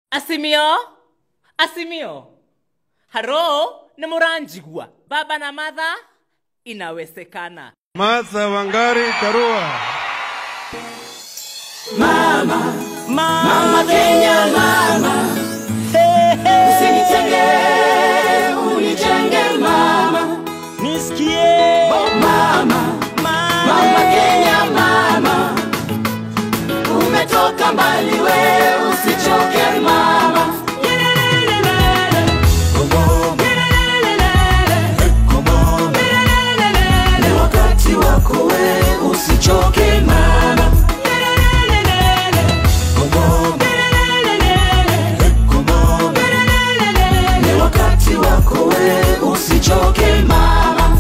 asimio asimio haro nĩ mũranjigua baba na matha inawezekana Martha Wangari Karua. Mama Kenya mama, usinitenge unijenge mama, nisikie mama mama Kenya mama, umetoka mbali we usichoke mama. Ni wakati wako we usichoke mama. Ni wakati wako we usichoke mama.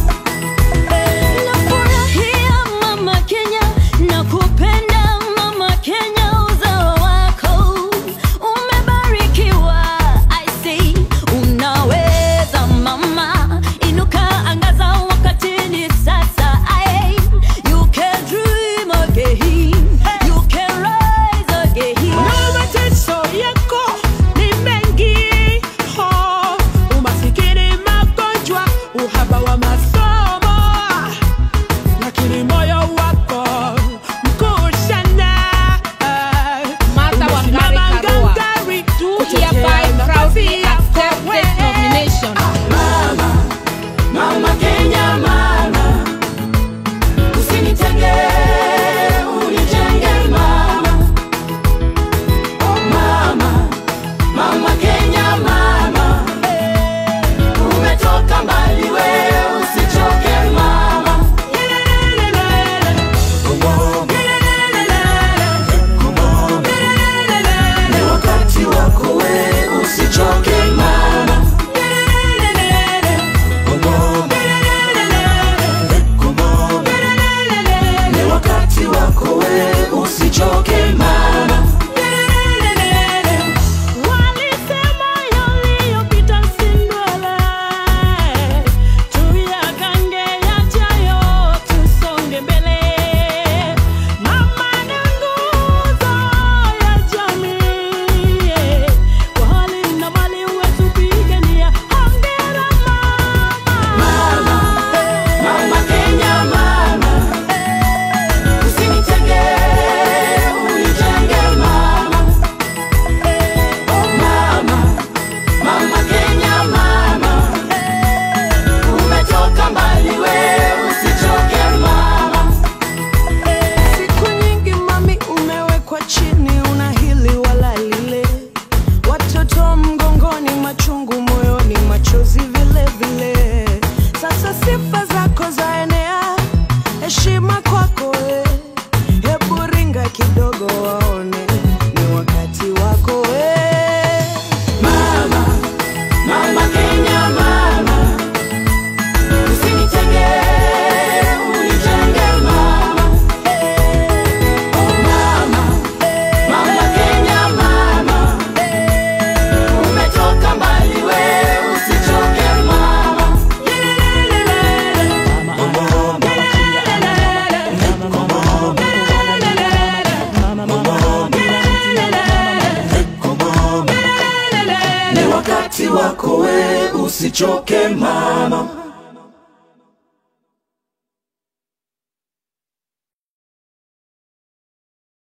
Nafurahia mama Kenya, nakupenda mama Kenya, uzao wako umebarikiwa. I say unaweza mama, inuka, angaza, wakati ni sasa. Aye, you can dream again, you can rise again. mateso yako ni mengi oh, umasikini magonjwa uhaba wa masomo lakini moyo wako mkuu sana eh, Martha Wangari umesimama Karua, gangari do kutetea hereby proudly nafasi yako accept wewe. this nomination. Mama, mama Kenya mama, usinitenge unijenge mama. Oh mama, mama Kenya mama, umetoka mbali we usichoke mama. Ni wakati wako we usichoke mama. Ni wakati wako we usichoke mama. Walisema yaliyopita si ndwele, tuyagange yajayo, tusonge mbele. Mama ni nguzo ya jamii, kwa hali na mali wetupigania. Hongera mama. Mama Kenya mama, usinitenge unijenge mama. Oh mama, mama Kenya mama, umetoka mbali we usichoke mama. Siku nyingi mami, umewekwa chini, una hili wala lile, watoto mgongoni, machungu moyoni, machozi vile vile. Sasa sifa zako zaenea, heshima kwako we, hebu ringa kidogo waone, ni wakati wako we. Mama, mama Kenya mama, usinitenge unijenge mama. Oh mama, mama Kenya mama, umetoka mbali we usichoke mama. Ni wakati wako we usichoke mama.